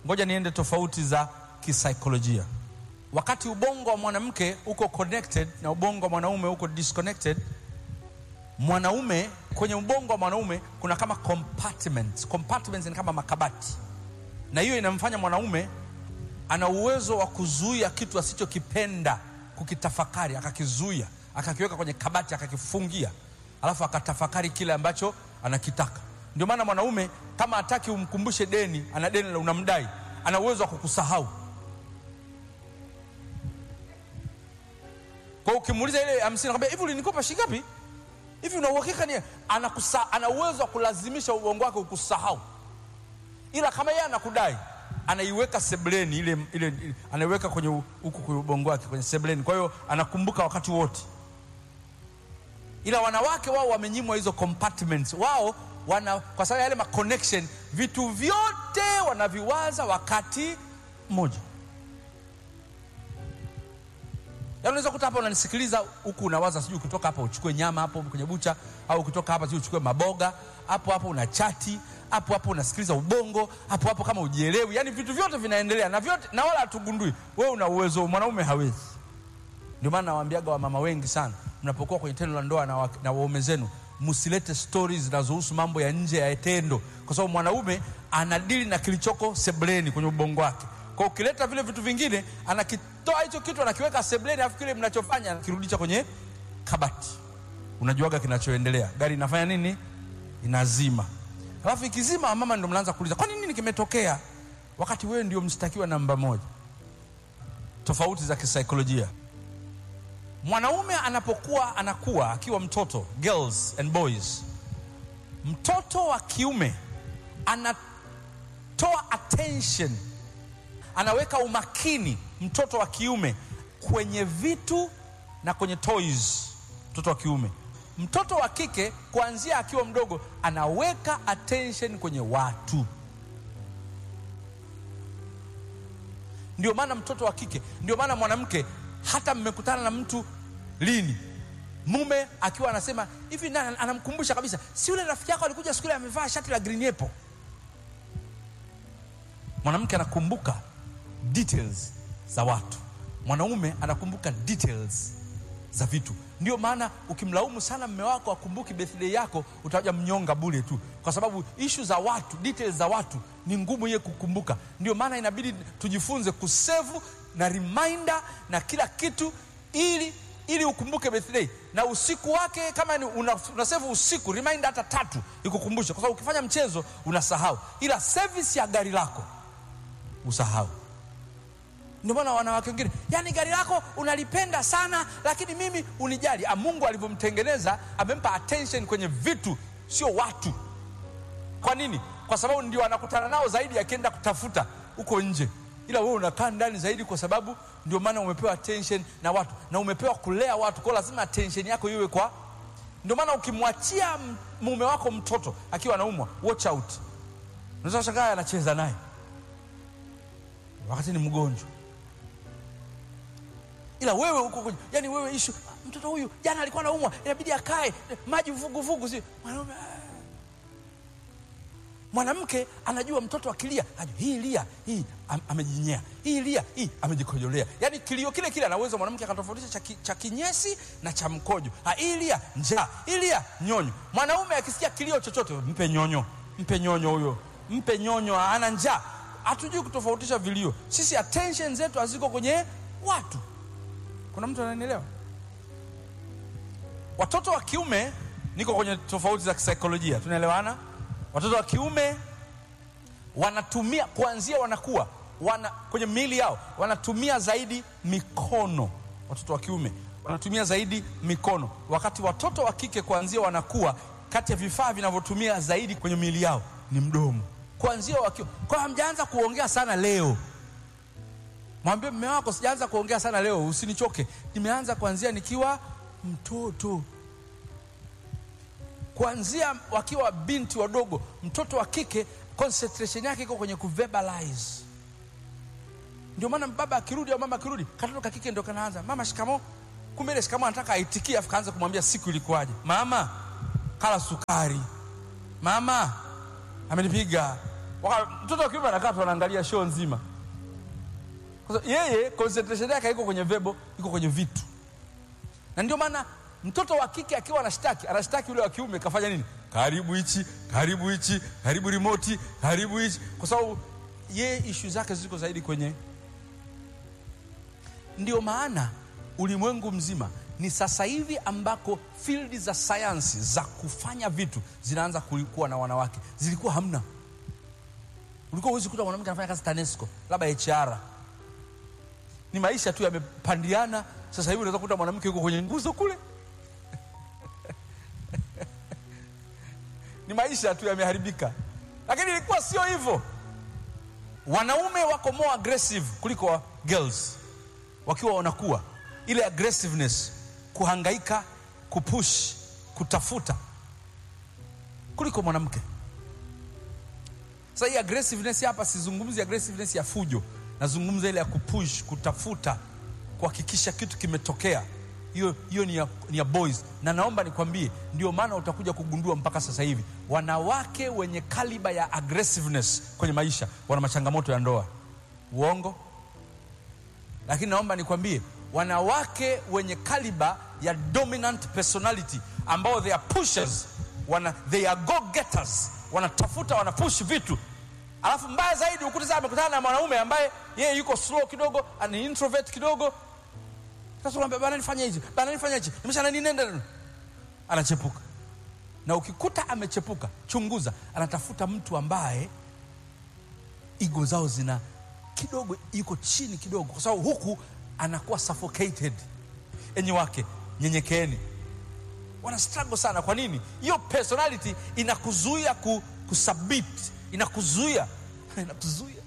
ngoja niende tofauti za kisaikolojia. Wakati ubongo wa mwanamke uko connected na ubongo wa mwanaume uko disconnected, mwanaume kwenye ubongo wa mwanaume kuna kama compartments. Compartments ni kama makabati, na hiyo inamfanya mwanaume ana uwezo wa kuzuia kitu asichokipenda kukitafakari, akakizuia, akakiweka kwenye kabati, akakifungia, alafu akatafakari kile ambacho anakitaka. Ndio maana mwanaume kama hataki umkumbushe deni, ana deni la unamdai, ana uwezo wa kukusahau. Kwa hiyo ukimuuliza ile hamsini, nakwambia hivi, ulinikopa shilingi ngapi? Hivi una uhakika ni anakusa, ana uwezo wa kulazimisha ubongo wake ukusahau, ila kama yeye anakudai anaiweka sebleni ile, ile, ile anaiweka kwenye huku kwenye ubongo wake kwenye sebleni, kwa hiyo anakumbuka wakati wote. Ila wanawake wao wamenyimwa hizo compartments, wao wana kwa sababu yale ma connection, vitu vyote wanaviwaza wakati mmoja. Yaani unaweza kuta hapa unanisikiliza huku unawaza sijui ukitoka hapa uchukue nyama hapo kwenye bucha au ukitoka hapa sijui uchukue maboga hapo hapo una chati hapo hapo unasikiliza ubongo hapo hapo kama ujielewi, yaani vitu vyote vinaendelea na vyote na wala hatugundui. Wewe una uwezo, mwanaume hawezi. Ndio maana nawaambiaga wamama wengi sana, mnapokuwa kwenye tendo la ndoa na, wa, na waume zenu msilete stories zinazohusu mambo ya nje ya tendo, kwa sababu mwanaume anadili na kilichoko sebleni kwenye ubongo wake. Kwa ukileta vile vitu vingine, anakitoa hicho kitu anakiweka sebleni, afu kile mnachofanya anakirudisha kwenye kabati. Unajuaga kinachoendelea, gari inafanya nini? Inazima. Alafu ikizima, mama ndio mnaanza kuuliza kwa nini nini kimetokea, wakati wewe ndio mshtakiwa namba moja. Tofauti za kisaikolojia. Mwanaume anapokuwa anakuwa akiwa mtoto, girls and boys, mtoto wa kiume anatoa attention, anaweka umakini, mtoto wa kiume kwenye vitu na kwenye toys. Mtoto wa kiume mtoto wa kike kuanzia akiwa mdogo anaweka attention kwenye watu. Ndio maana mtoto wa kike, ndio maana mwanamke, hata mmekutana na mtu lini, mume akiwa anasema hivi, na anamkumbusha kabisa, si yule rafiki yako alikuja siku ile amevaa shati la green apple. Mwanamke anakumbuka details za watu, mwanaume anakumbuka details za vitu. Ndio maana ukimlaumu sana mme wako akumbuki birthday yako, utaja mnyonga bure tu, kwa sababu ishu za watu, details za watu ni ngumu yeye kukumbuka. Ndio maana inabidi tujifunze kusevu na reminder na kila kitu, ili ili ukumbuke birthday na usiku wake. Kama ni una, una save usiku reminder hata tatu ikukumbushe, kwa sababu ukifanya mchezo unasahau, ila service ya gari lako usahau. Ndio maana wanawake wengine, yani gari lako unalipenda sana, lakini mimi unijali. Ah, Mungu alivyomtengeneza amempa attention kwenye vitu, sio watu. Kwa nini? Kwa sababu ndio anakutana nao zaidi akienda kutafuta huko nje, ila wewe unakaa ndani zaidi, kwa sababu ndio maana umepewa attention na watu na umepewa kulea watu, kwa lazima attention yako iwe kwa. Ndio maana ukimwachia mume wako mtoto akiwa anaumwa, watch out, unaweza kushangaa anacheza naye wakati ni mgonjwa ila wewe uko yani, wewe ishu mtoto huyu jana alikuwa anaumwa, inabidi akae maji vuguvugu, si mwanaume. Mwanamke anajua mtoto akilia, hii lia hii am, amejinyea, hii lia hii amejikojolea, yani kilio kile kile anaweza mwanamke akatofautisha cha kinyesi na cha mkojo. Hii lia njaa, hii lia nyonyo. Mwanaume akisikia kilio chochote, mpe nyonyo, mpe nyonyo huyo, mpe nyonyo, ana njaa. Hatujui kutofautisha vilio. Sisi attention zetu haziko kwenye watu. Kuna mtu ananielewa? Watoto wa kiume, niko kwenye tofauti za kisaikolojia, tunaelewana? Watoto wa kiume wanatumia kuanzia wanakuwa wana, kwenye miili yao wanatumia zaidi mikono. Watoto wa kiume wanatumia zaidi mikono, wakati watoto wa kike kuanzia wanakuwa, kati ya vifaa vinavyotumia zaidi kwenye miili yao ni mdomo, kuanzia wakiwa. Kwa hamjaanza kuongea sana leo Mwambie mme wako sijaanza kuongea sana leo, usinichoke. Nimeanza kuanzia nikiwa mtoto, kuanzia wakiwa binti wadogo. Mtoto wa kike concentration yake iko kwenye kuverbalize. Ndio maana baba akirudi au mama akirudi, katoto ka kike ndio kanaanza mama shikamo. Kumbe ile shikamo anataka aitikie, afu kaanza kumwambia siku ilikuwaje. Mama kala sukari, mama amenipiga Waka- mtoto wa kiume anakaa tu anaangalia show nzima kwa sababu yeye concentration yake haiko kwenye vebo iko kwenye vitu na ndio maana mtoto wa kike akiwa anashtaki anashtaki yule wa kiume kafanya nini karibu hichi karibu hichi karibu remote karibu hichi kwa sababu yeye ishu zake ziko zaidi kwenye ndio maana ulimwengu mzima ni sasa hivi ambako field za sayansi za kufanya vitu zinaanza kuwa na wanawake zilikuwa hamna ulikuwa huwezi kuta mwanamke anafanya kazi tanesco labda hr ni maisha tu yamepandiana sasa hivi unaweza kuta mwanamke yuko kwenye nguzo kule ni maisha tu yameharibika lakini ilikuwa sio hivyo wanaume wako more aggressive kuliko wa girls wakiwa wanakuwa ile aggressiveness kuhangaika kupush kutafuta kuliko mwanamke sasa hii aggressiveness hapa sizungumzi aggressiveness ya fujo nazungumza ile ya kupush kutafuta kuhakikisha kitu kimetokea hiyo hiyo ni ya, ni ya boys na naomba nikwambie ndio maana utakuja kugundua mpaka sasa hivi wanawake wenye kaliba ya aggressiveness kwenye maisha wana machangamoto ya ndoa uongo lakini naomba nikwambie wanawake wenye kaliba ya dominant personality ambao they are pushers wana, they are go getters wanatafuta wanapush vitu alafu mbaya zaidi ukuta sasa amekutana na mwanaume ambaye yeye yuko slow kidogo ani introvert kidogo sasa unaambia bana nifanye hichi bana nifanye hichi nimeshana nini nenda anachepuka na ukikuta amechepuka chunguza anatafuta mtu ambaye igo zao zina kidogo yuko chini kidogo kwa sababu huku anakuwa suffocated enyi wake nyenyekeeni wana struggle sana kwa nini hiyo personality inakuzuia ku, kusubmit inakuzuia inakuzuia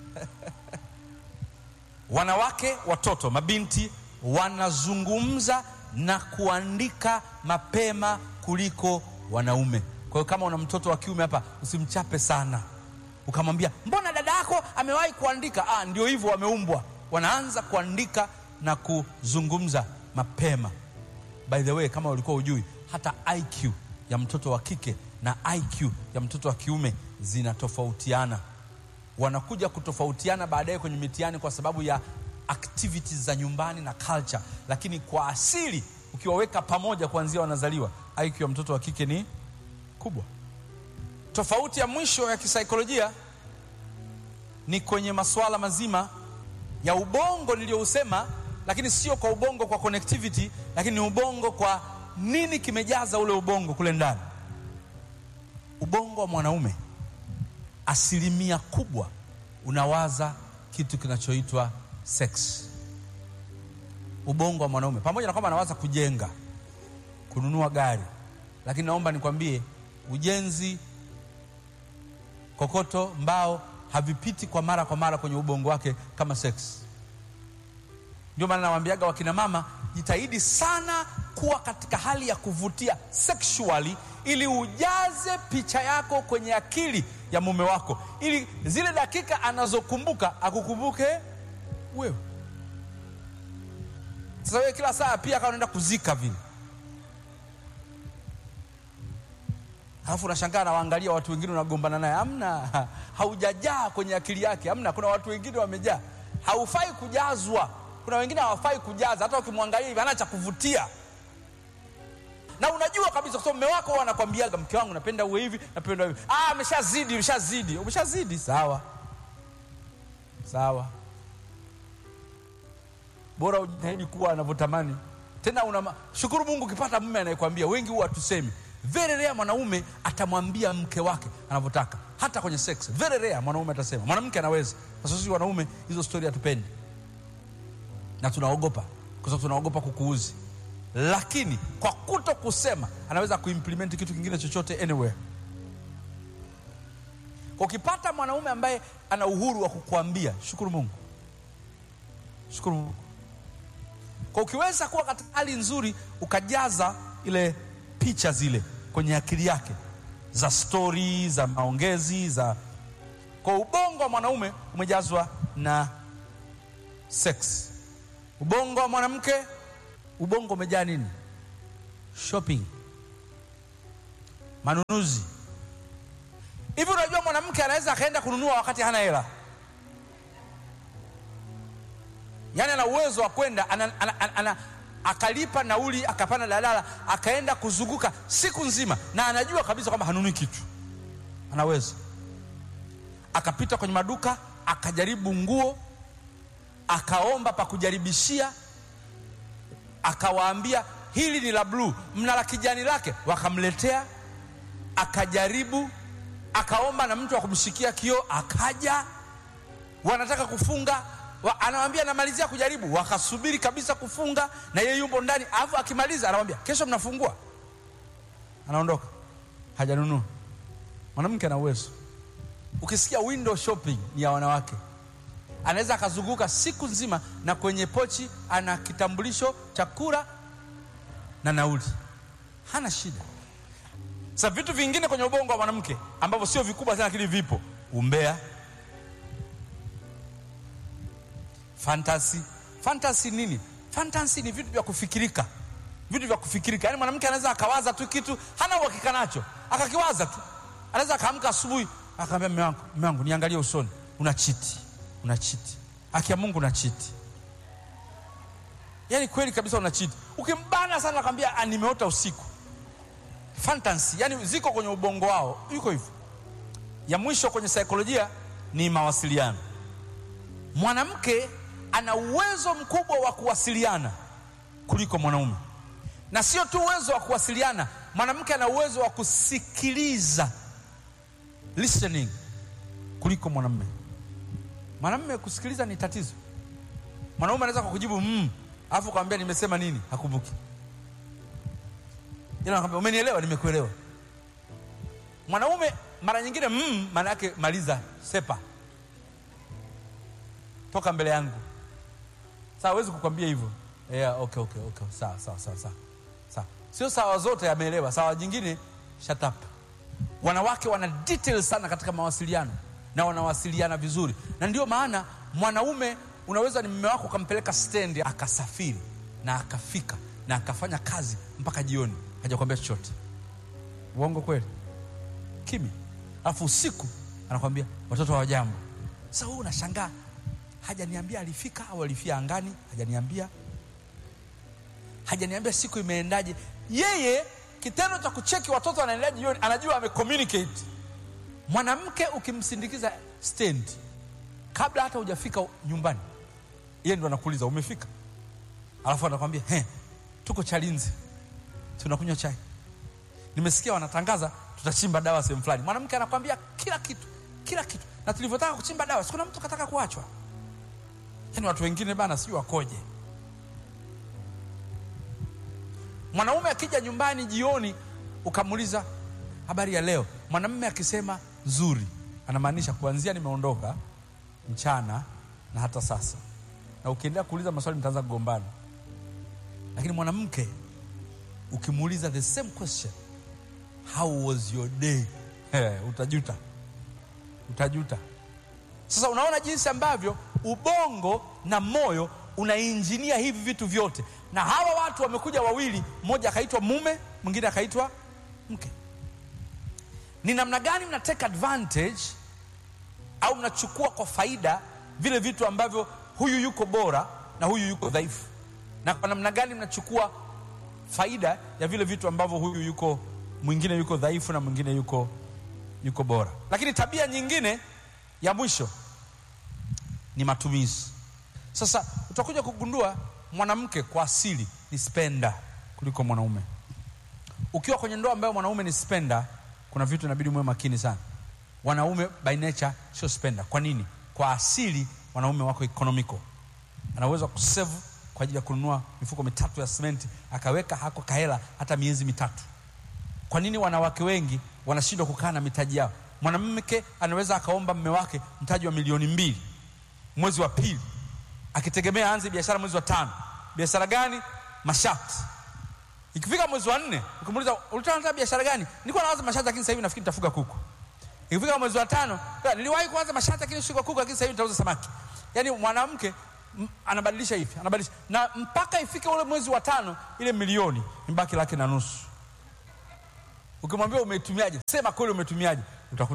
wanawake watoto mabinti wanazungumza na kuandika mapema kuliko wanaume kwa hiyo kama una mtoto wa kiume hapa usimchape sana ukamwambia mbona dada yako amewahi kuandika ah, ndio hivyo wameumbwa wanaanza kuandika na kuzungumza mapema by the way kama ulikuwa ujui hata iq ya mtoto wa kike na iq ya mtoto wa kiume zinatofautiana wanakuja kutofautiana baadaye kwenye mitihani kwa sababu ya activities za nyumbani na culture lakini kwa asili ukiwaweka pamoja kuanzia wanazaliwa iq ya mtoto wa kike ni kubwa tofauti ya mwisho ya kisaikolojia ni kwenye masuala mazima ya ubongo niliyousema lakini sio kwa ubongo kwa connectivity lakini ni ubongo kwa nini kimejaza ule ubongo kule ndani ubongo wa mwanaume asilimia kubwa unawaza kitu kinachoitwa sex ubongo wa mwanaume pamoja na kwamba anawaza kujenga kununua gari lakini naomba nikwambie ujenzi kokoto mbao havipiti kwa mara kwa mara kwenye ubongo wake kama sex ndio maana nawambiaga wakina mama jitahidi sana kuwa katika hali ya kuvutia sexually ili ujaze picha yako kwenye akili ya mume wako ili zile dakika anazokumbuka akukumbuke wewe sasa wewe kila saa pia akawa unaenda kuzika vile alafu unashangaa nawaangalia watu wengine unagombana naye amna haujajaa kwenye akili yake amna kuna watu wengine wamejaa haufai kujazwa kuna wengine hawafai kujaza hata ukimwangalia hivi ana cha kuvutia na unajua kabisa kwa sababu mume wako huwa anakwambiaga mke wangu napenda uwe hivi napenda hivi ah ameshazidi umeshazidi umeshazidi sawa sawa bora ujitahidi kuwa anavyotamani tena una shukuru mungu ukipata mume anayekwambia wengi huwa tusemi very rare mwanaume atamwambia mke wake anavyotaka hata kwenye sex very rare mwanaume atasema mwanamke anaweza sasa sisi wanaume hizo stori hatupendi na tunaogopa kwa sababu tunaogopa kukuuzi lakini kwa kuto kusema anaweza kuimplement kitu kingine chochote anywhere kwa ukipata mwanaume ambaye ana uhuru wa kukuambia shukuru mungu shukuru mungu kwa ukiweza kuwa katika hali nzuri ukajaza ile picha zile kwenye akili yake za stori za maongezi za kwa ubongo wa mwanaume umejazwa na sex ubongo wa mwanamke ubongo umejaa nini shopping manunuzi hivi unajua mwanamke anaweza akaenda kununua wakati hana hela yaani ana uwezo wa kwenda ana, ana, ana, ana, akalipa nauli akapanda daladala akaenda kuzunguka siku nzima na anajua kabisa kwamba hanunui kitu anaweza akapita kwenye maduka akajaribu nguo akaomba pa kujaribishia akawaambia hili ni la bluu mna la kijani lake wakamletea akajaribu akaomba na mtu wa kumshikia kioo akaja wanataka kufunga wa, anawambia namalizia kujaribu wakasubiri kabisa kufunga na yeye yupo ndani alafu akimaliza anawambia kesho mnafungua anaondoka hajanunua mwanamke ana uwezo ukisikia window shopping ni ya wanawake anaweza akazunguka siku nzima na kwenye pochi ana kitambulisho cha kura na nauli hana shida sasa vitu vingine kwenye ubongo wa mwanamke ambavyo sio vikubwa sana lakini vipo umbea fantasy fantasy nini fantasy ni vitu vya kufikirika vitu vya kufikirika yaani mwanamke anaweza akawaza tu kitu hana uhakika nacho akakiwaza tu anaweza akaamka asubuhi akaambia mme wangu mme wangu niangalie usoni una chiti una chiti haki ya mungu una chiti yaani kweli kabisa una chiti ukimbana sana akwambia nimeota usiku fantasy yani ziko kwenye ubongo wao yuko hivyo ya mwisho kwenye saikolojia ni mawasiliano mwanamke ana uwezo mkubwa wa kuwasiliana kuliko mwanaume na sio tu uwezo wa kuwasiliana mwanamke ana uwezo wa kusikiliza listening kuliko mwanamume mwanamume kusikiliza ni tatizo mwanaume anaweza kukujibu mm, alafu kwambia nimesema nini hakumbuki ila nakwambia umenielewa nimekuelewa mwanaume mara nyingine mm, maana yake maliza sepa toka mbele yangu sawa hawezi kukwambia hivyo yeah, okay, okay, okay. sawa sawa sawa sawa sawa sio sawa zote ameelewa sawa jingine shut up wanawake wana details sana katika mawasiliano na wanawasiliana vizuri na ndio maana mwanaume unaweza ni mme wako ukampeleka stendi akasafiri na akafika na akafanya kazi mpaka jioni hajakwambia chochote uongo kweli kimya alafu usiku anakwambia watoto hawajambo sasa huu unashangaa hajaniambia alifika au alifia angani hajaniambia hajaniambia siku imeendaje yeye kitendo cha kucheki watoto wanaendaje jioni anajua amecommunicate mwanamke ukimsindikiza stand kabla hata hujafika nyumbani yeye ndo anakuuliza umefika alafu anakwambia he tuko chalinzi tunakunywa chai nimesikia wanatangaza tutachimba dawa sehemu fulani mwanamke anakwambia kila kitu kila kitu na tulivyotaka kuchimba dawa sikuna mtu kataka kuachwa yaani watu wengine bana sijui wakoje mwanaume akija nyumbani jioni ukamuuliza habari ya leo mwanamume akisema nzuri anamaanisha kuanzia nimeondoka mchana na hata sasa na ukiendelea kuuliza maswali mtaanza kugombana lakini mwanamke ukimuuliza the same question how was your day Eh, utajuta utajuta sasa unaona jinsi ambavyo ubongo na moyo unainjinia hivi vitu vyote na hawa watu wamekuja wawili mmoja akaitwa mume mwingine akaitwa mke ni namna gani mna take advantage au mnachukua kwa faida vile vitu ambavyo huyu yuko bora na huyu yuko dhaifu na kwa namna gani mnachukua faida ya vile vitu ambavyo huyu yuko mwingine yuko dhaifu na mwingine yuko yuko bora lakini tabia nyingine ya mwisho ni matumizi sasa utakuja kugundua mwanamke kwa asili ni spenda kuliko mwanaume ukiwa kwenye ndoa ambayo mwanaume ni spenda kuna vitu inabidi muwe makini sana wanaume by nature sio spenda kwa nini kwa asili wanaume wako economical ana uwezo wa kusave kwa ajili ya kununua mifuko mitatu ya simenti akaweka hako kahela hata miezi mitatu kwa nini wanawake wengi wanashindwa kukaa na mitaji yao mwanamke anaweza akaomba mme wake mtaji wa milioni mbili mwezi wa pili akitegemea aanze biashara mwezi wa tano biashara gani mashati ikifika mwezi wa nne ukimuuliza ulitaka nataka biashara gani nilikuwa nawaza mashati lakini sasa hivi nafikiri nitafuga kuku ikifika mwezi wa tano "Ya, niliwahi kuanza mashati lakini sikuwa kuku lakini sasa hivi nitauza samaki yaani mwanamke m- anabadilisha hivi anabadilisha na mpaka ifike ule mwezi wa tano ile milioni mbaki laki na nusu ukimwambia umetumiaje sema kweli umetumiaje utakuta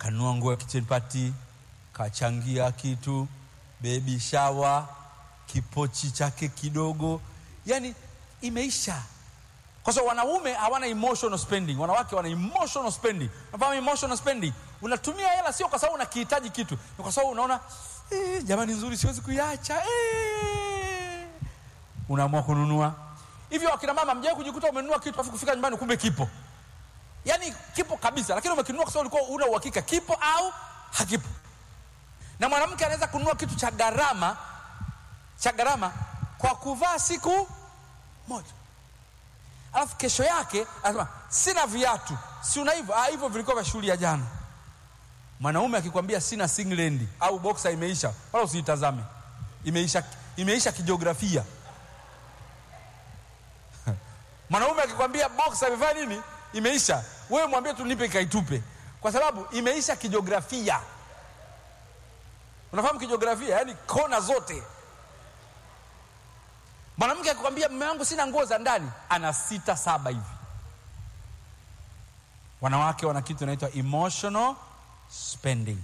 kanunua nguo ya kitchen party, kachangia kitu, baby shower, kipochi chake kidogo, yani imeisha. Kwa sababu wanaume hawana emotional spending, wanawake wana emotional spending. Unafahamu emotional spending? Unatumia hela sio kwa sababu unakihitaji kitu, ni kwa sababu unaona eh, jamani nzuri, siwezi kuiacha eh. Unaamua kununua hivyo. Akina mama, mjawahi kujikuta umenunua kitu afu kufika nyumbani kumbe kipo, yaani kipo kabisa, lakini umekinunua kwa sababu ulikuwa una uhakika kipo au hakipo. Na mwanamke anaweza kununua kitu cha gharama cha gharama kwa kuvaa siku moja alafu kesho yake anasema sina viatu, si una hivyo? Ah, hivyo vilikuwa vya shughuli ya jana. Mwanaume akikwambia sina singlendi au boksa imeisha, wala usiitazame, imeisha, imeisha kijiografia. Mwanaume akikwambia boksa imefanya nini, imeisha, wewe mwambie tu nipe kaitupe, kwa sababu imeisha kijiografia. Unafahamu kijiografia, yaani kona zote Mwanamke akikwambia mume wangu sina nguo za ndani, ana sita saba hivi. Wanawake wana kitu inaitwa emotional spending,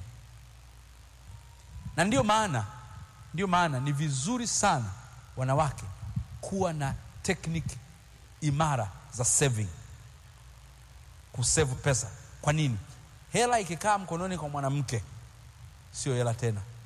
na ndio maana ndio maana ni vizuri sana wanawake kuwa na tekniki imara za saving, kusave pesa. Kwa nini? Hela ikikaa mkononi kwa mwanamke sio hela tena